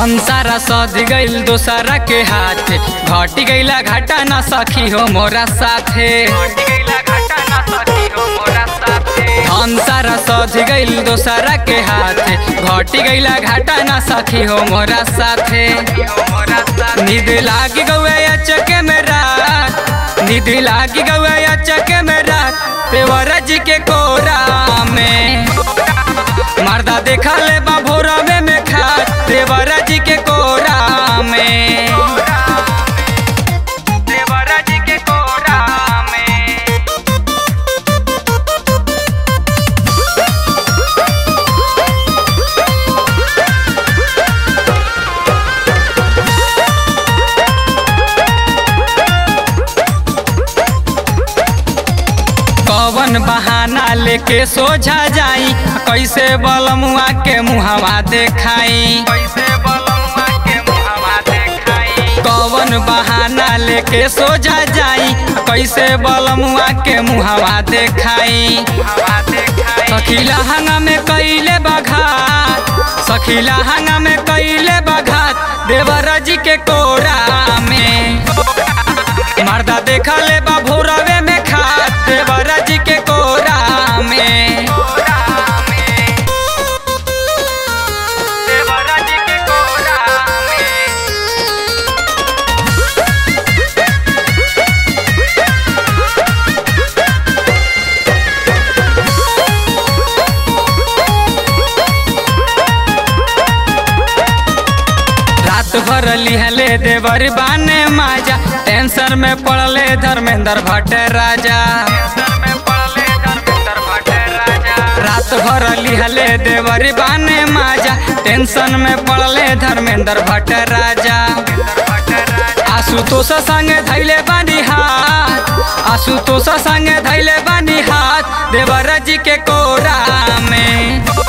धन सारा सध गइल दोसरा के हाथ घटी गइला घाटा ना सखी हो मोरा साथे धन सारा सध गइल दोसरा के हाथ घटी गइला घाटा ना सखी हो मोरा साथे नींद लाग गवे चके में रात नींद लाग गवे चके में रात पेवरा जी के कोरा में मर्दा देखा ले बाभोरवे में खात देवरा जी के कोरा में देवरा जी के कोरा में कवन बहाना लेके सोझा जाई कैसे बलमुआ के मुहवा देखाई कवन बहाना लेके सोझा जाई कैसे बलमुआ के मुहवा देखाई सखीला हंगा में कैले बघात सखीला हंगा में कैले बघात देवरा जी के कोरा में मर्दा देखा ले बाभोरवे में खात देवरा जी के कोरा में देवरा जी के कोरा में रात भर लिहले देवर बाने माजा टेंशन में पड़ले धर्मेंद्र भट्ट राजा रात भर लिहले देवर बाने माजा टेंशन में पड़ले धर्मेंद्र भट्ट राजा आशुतोष संगे धैले बानी हाथ आशुतोष संगे धैले बानी हाथ देवर जी के कोरा में